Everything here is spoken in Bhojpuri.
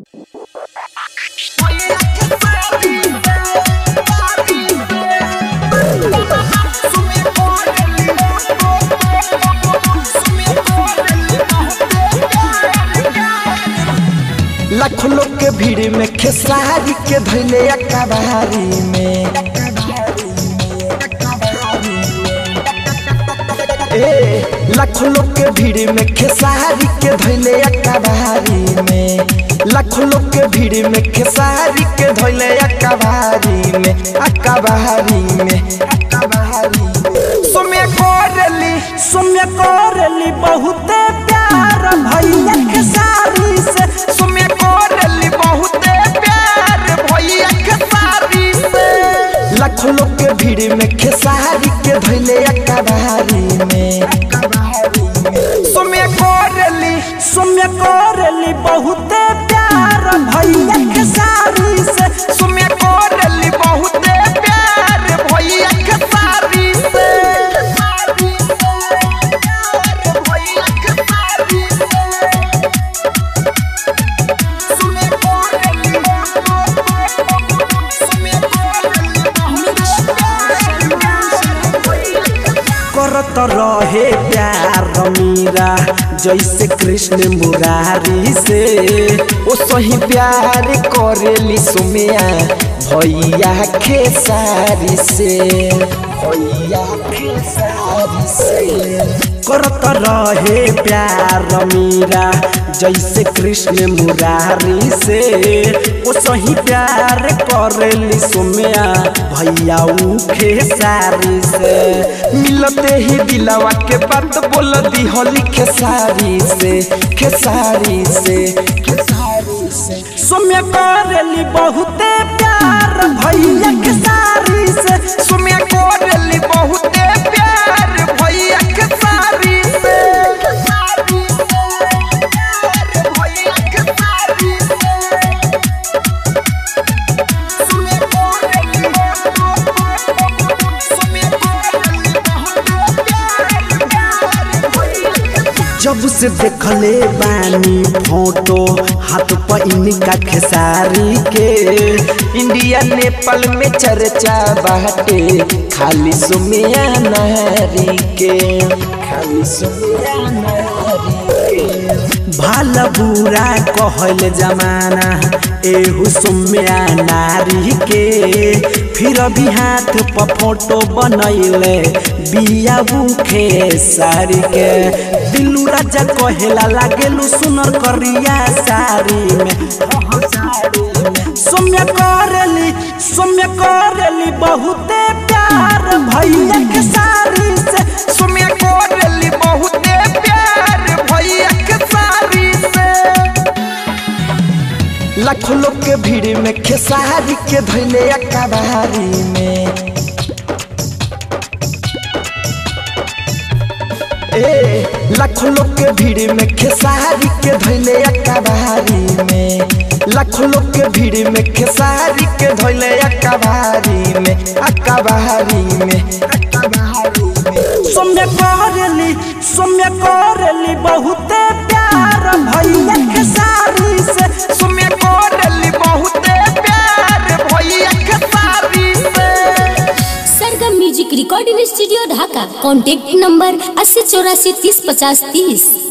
लाखों लोग के भीड़ में खेसारी के धैले अकबारी में ए लाखों लोग के भीड़ में खेसारी के धैले अकबारी में लाखों लोग के भीड़ में खेसारी के धैले अकबारी में अकबारी में अकबारी में सुमे कोरली सुमे कोरली बहुते प्यार भैया खेसारी से सुमे कोरली बहुते प्यार भैया खेसारी से लाखों लोग के भीड़ में खेसारी के धैले अकबारी में सुमे कोरली सुमे कोरली बहुते प्यार भैया खेसारी से सुमे कोरली बहुते प्यार भैया खेसारी से भैया खेसारी सुमे कोरली सुमे करत रहे प्यार मीरा जैसे कृष्ण मुरारी से ओ सही प्यार करेली सुमिया भैया खेसारी से भैया खेसारी से करत रहे प्यार मीरा जैसे कृष्ण मुरारी से ओ सही प्यार करेली सुमिया भैया ऊ खेसारी से मिलते ही दिलवा के बात बोल दी होली खेसारी से खेसारी से खेसारी से सुम्या करेली बहुते प्यार भैया खेसारी से सुम्या करेली बहुते प्यार भैया खेसारी से खेसारी से प्यार भैया खेसारी से सुम्या करेली जब से देखले बानी फोटो हाथ पर इनका खेसारी के इंडिया नेपाल में चर्चा बाटे खाली सुमिया नारी के खाली सुमिया नारी के भाला बुरा कहल जमाना एहू सुम्या नारी के फिर भी हाथ पर फोटो बनैले बिया बुखे सारी के दिलू राजा कहेला लागेलू सुनर करिया सारी में सौम्य करेली सौम्य करेली बहुते प्यार भैया के सारी से सौम्य करेली बहुते प्यार भैया के सारी से लाखों लोग के भीड़ में खेसारी के धैले अकबारी में ए लाखों लोग के भीड़ में खेसारी के धैले अकबारी में लाखों लोग के भीड़ में खेसारी के धैले अकबारी में अकबारी में अकबारी में सौम्य करेली सौम्य करेली बहुते प्यार भैया खेसारी से सौम्य करेली बहुते प्यार भैया खेसारी से Sargam music recording studio Dhaka contact number अस्सी चौरासी तीस पचास तीस